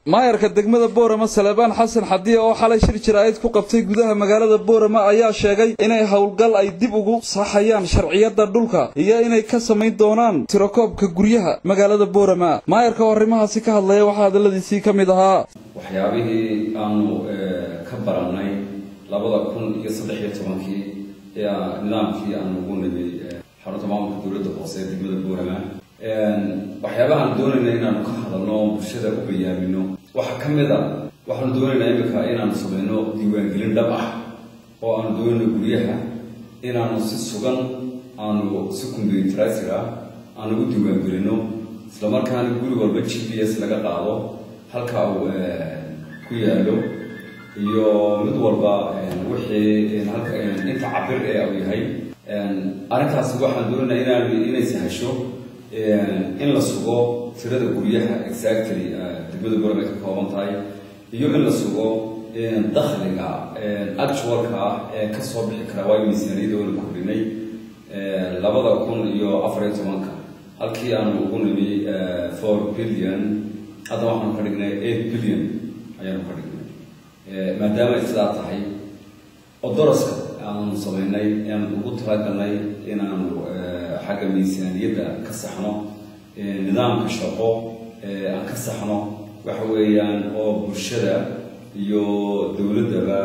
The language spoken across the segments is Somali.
maayarka degmada boorama salebaan xasan xadiye oo xalay shir jaraa'id ku qabtay gudaha magaalada boorama ayaa sheegay inay howlgal ay dib ugu saxayaan sharciyada dhulka iyo inay ka samayn doonaan tirakoobka guryaha magaalada boorama maayarka oo arrimahaasi ka hadlaya waxaa hadalladiisii ka mid ahaa waxyaabihii aanu ka barannay labada kun iyo saddex iyo tobankii ee nidaamkii aanu ugu nimay xarunta maamulka dowladda hoose ee degmada boorama waxyaabahaan doonayna inaanu ka hadalno bulshada u bayaamino waxaa ka mid a waxaanu doonaynaa imika inaanu samayno diiwaangelin dhab ah oo aanu doonayno guryaha inaanu si sugan aanu si combyuterisir ah aanu u diiwaangelino islamarkaana guri walba g p s laga qaado halka uu ku yaalo iyo mid walba wixii inta cabir ee uu yahay arrintaasi waxaan doonaynaa inaan inay sahasho in la sugo tirada guryaha exactly degmada boram ay ka kooban tahay iyo in la sugo dakhliga actualka ah ee kasoo bixi kara waayo miisaaniyada oona kordhinay labada kun iyo afar iyo tobanka halkii aanu ugu nimi four billion hadda waxaanu ka dhignay eight billion ayaanu ka dhignay maadaama ay sidaa tahay odoroska aanu samaynay aan ugu talagalnay inaanu xagga miisaaniyadda ka saxno nidaamka shaqo aan ka saxno waxa weeyaan oo bulshada iyo dowladdaba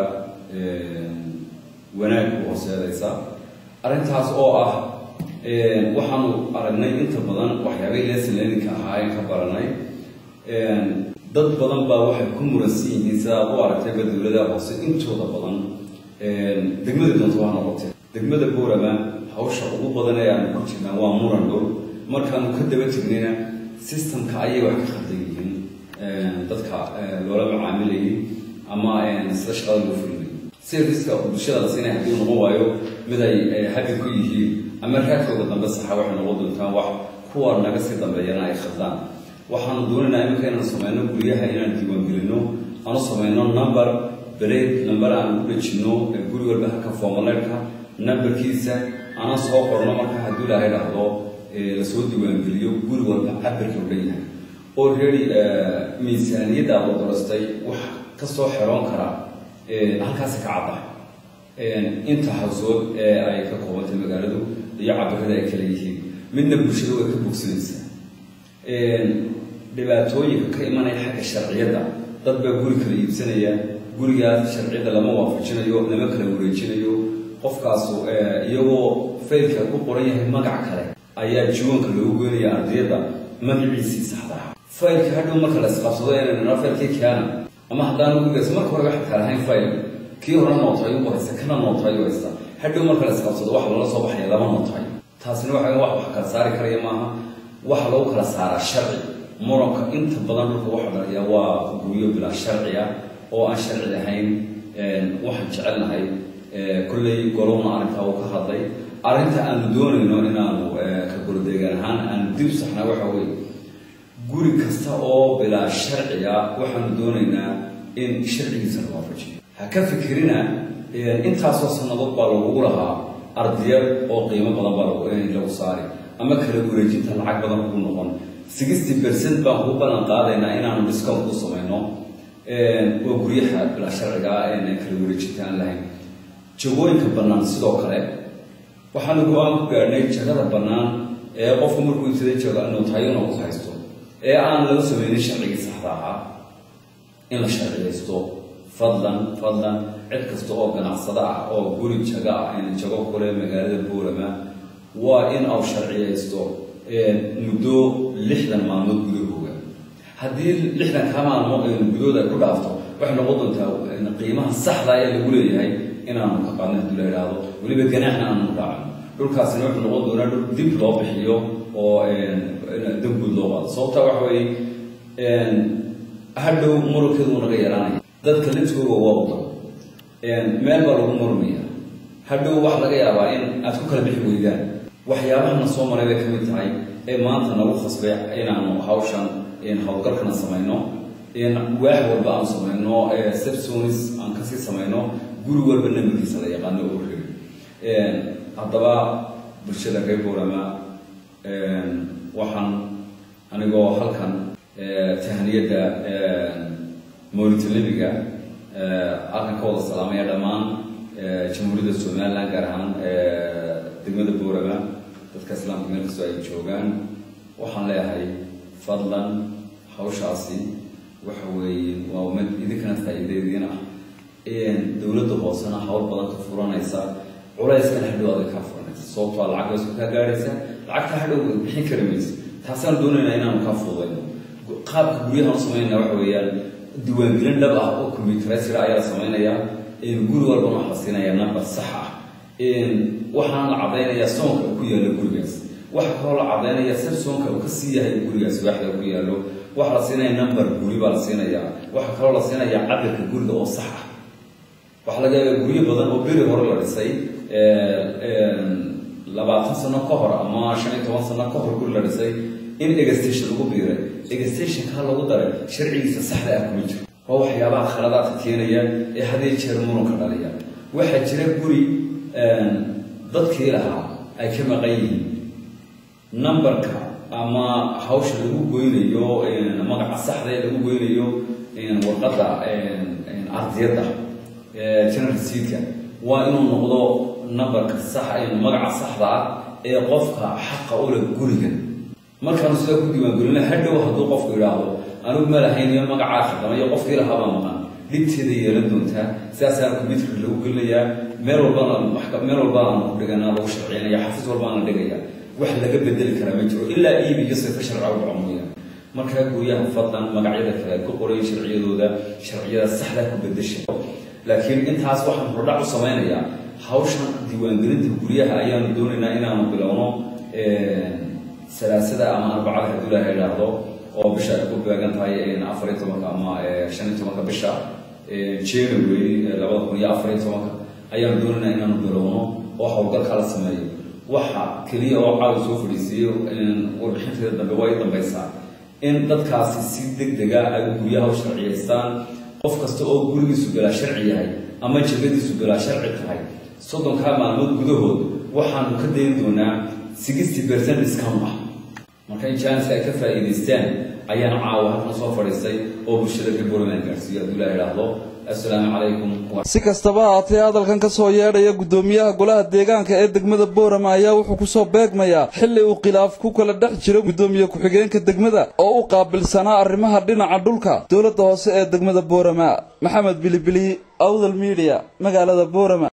wanaag u horseedaysa arrintaas oo ah waxaanu aragnay inta badan waxyaabay lesson learningka ahaayeen ka baranay dad badan baa waxay ku muransan yihiin sidaad u aragtayba dowladaha hoose intooda badan degmada doonta waa noqotay degmada boorama hawsha ugu badan ee aanu ku jirnaa waa muran dhul markaanu ka daba jirnayna systemka ayay wax ka khaldan yihiin dadka loola macaamilayay ama sida shaqada loo fulinay serviceka bulshada la siinaya haddii noqon waayo mid ay habi ku yihiin ama raadkooda dambe saxa waxay noqon doontaan wax kuwa naga sii dambeeyana ay khaldaan waxaanu doonaynaa iminka inaanu samayno guryaha inaan diiwaangelino aanu samayno number bereed number aan ugu dhejinno guri walba halka formaleedka numberkiisa aanan soo qorno marka hadduu ilaahay dhahdo lasoo diiwaangeliyo guri walba cabirka u dhan yahay already miisaaniyadda aad odorastay wax kasoo xeroon kara halkaasi ka cadda inta hawsood ee ay ka koobantay magaaladu iyo cabirada ay kala yihiin midna bulshada way ka bogsanaysaa dhibaatooyinka ka imanaya xagga sharciyadda dad baa guri kala iibsanaya gurigaas sharciyadda lama waafajinayo lama kala wareejinayo qofkaasu iyagoo faylka ku qoran yahay magac kale ayaa jiwanka loogu goynaya ardayadda magaciisii saxda ah faylka hadhow marka la isqabsado inayna faylkii keena ama haddaan gurigaas marka hore waxa kala ahayn fayl kii hore nootayo u haysta kana nootayo haysta hadhow marka la isqabsado waxa lala soo baxaya lama nootayo taasina waxa wax wax kala saari karaya maaha waxa lagu kala saaraa sharci muranka inta badan dhulka waxa dhaliya waa guryo bilaa sharci ah oo aan sharci lahayn waxaan jecelnahay kolley golowna arrintaa uu ka hadlay arrinta aanu doonayno inaanu ka golodeegaan ahaan aanu dib saxna waxa weeye guri kasta oo bilaa sharciga waxaanu doonaynaa in sharcigiisa la waafajiyo ha ka fikirina intaasoo sannadood baa lagugu lahaa ardiyad oo qiimo badan baa lagu saari ama kala wareejinta lacag badan ugu noqon sixty percent baan kuu ballan qaadaynaa inaanu discount ku samayno oo guryaha bilaa sharciga ah kala wareejinta aan lahayn jagooyinka bannaan sidoo kale waxaanu go-aan ku gaadhnay jagada bannaan ee qofku markuu ibsaday jago nootayona ku haysto ee aan laga samaynin sharcigii saxda ahaa in la sharciyaysto fadlan fadlan cid kasta oo ganacsada ah oo guri jaga ah in jago kule magaalada boorama waa in au sharciyaysto muddo lixdan maalmood gudahooga haddii lixdan kaa maalmood gudahooda ay ku dhaafto waxay noqon doontaa qiimaha saxda ee lagu leeyahay inaanu ka qaadno haddii la idhaahdo weliba ganaaxna aanu raacno dhulkaasina wuxuu noqon doonaa dhul dib loo bixiyo oo danguud loo qaado sababta waxa weeye hadhow murankeedu uu naga yaraanaya dadka lidkooga waa wado meel baa lagu murmaya hadhow wax laga yaabaa in aad ku kala bixi weydaan waxyaabahana soo maray bay ka mid tahay ee maanta nagu khasbay inaanu hawshan howlgalkana samayno waax walba aan samayno sepsonis aan kasii samayno guri walba nambarkiisa la yaqaano oo reeri haddaba bulshada reer boorama waxaan anigoo halkan tahaniyadda mauritanibiga halkan ka wada salaamaya dhammaan jamhuuriyadda somaliland gaar ahaan degmada boorama dadka islaamka meel kastoo ay joogaan waxaan leeyahay fadlan hawshaasi waxa weeye waa mid idinkana faa'iideediin ah dowladda hoosena hawl badan ka furanaysa culayskana hadhow adag kaa furanaysa sababtoo lacag baysku kaa gaadhaysa lacagta hadhow bixin kari maysa taasaan doonaynaa inaanu kaa fududayno qaabka guryahaan samaynana waxa weeyaan diiwaangelin dhab ah oo combyuteresira ayaa la samaynayaa guri walbana waxa la siinayaa number sax ah waxaana la caddaynayaa soonka uu ku yaalo gurigaas waxa kaloo la caddaynayaa sir soonka uu ka sii yahay gurigaas waaxda ku yaalo waxa la siinaya number guri baa la siinayaa waxa kaloo la siinayaa cabirka guriga oo sax ah waxaa laga yaabaa guryo badan oo beri hore la dhisay labaatan sano ka hor ama shan iyo toban sano ka hor guri la dhisay in egastation lagu biiray egastationkaa lagu daray sharcigiisa saxda ah kuma jiro waa waxyaabaha khaladaadka keenaya ee hadii jeer muranka dhaliya waxaa jira guri dadkii lahaa ay ka maqan yihiin numberka ama hawsha lagu goynayo magaca saxda ee lagu goynayo warqadda ardiyadda general seedka waa inuu noqdo numberka sax magaca saxda ah ee qofka xaqa u leh guriga markaanu sidaa ku diiwaangelina hadhow hadduu qofku idhaahdo anigu ma lahayn iyo magacaa khaldamayo qofkii lahaabaa maqan dhibteeda yeelan doontaa sidaasaana combyuterka lagu gelinayaa meel walbana meel walbana aanu ku dhiganaa lagu sharciyanaya xafiis walbaana dhigaya wax laga bedeli karaa ma jiro ilaa iib iyo sifa sharca u dhaco mooyaan markaa guryaha fadlan magacyada kale ku qoray sharciyadooda sharciyada saxda ku bedesha laakiin intaas waxaan hordhac u samaynayaa hawshan diiwaangelinta guryaha ayaanu doonaynaa inaanu bilowno salaasada ama arbacada hadduu ilaaha idhaahdo oo bisha ay ku beegan tahay afar iyo tobanka ama shan iyo tobanka bisha january labada kun iyo afar iyo tobanka ayaanu doonaynaa inaanu bilowno oo howlgalkaa la sameeyo waxa keliya oo caawi soo fadhiisiiyo warbixinteeda dambe waa i dambaysaa in dadkaasi si deg dega ay guryaha u sharciyaystaan qof kasta oo gurigiisu galaa sharci yahay ama jagadiisu galaa sharci tahay soddonkaa maalmood gudahood waxaanu ka dayn doonaa sixty percent discount ah marka in jaaniska ay ka faa'iidaystaan ayaan caawa halkan soo fadhiistay oo bulshada ka boorland gaarsiiyo hadduu ilaa idhaahdo assalaamu calaykum si kastaba haatee hadalkan ka soo yeedhaya guddoomiyaha golaha deegaanka ee degmada boorama ayaa wuxuu ku soo beegmayaa xilli uu khilaaf ku kala dhex jiro guddoomiye ku-xigeenka degmada oo u qaabilsanaa arrimaha dhinaca dhulka dowladda hoose ee degmada boorama maxamed bilibili awdal midiya magaalada boorama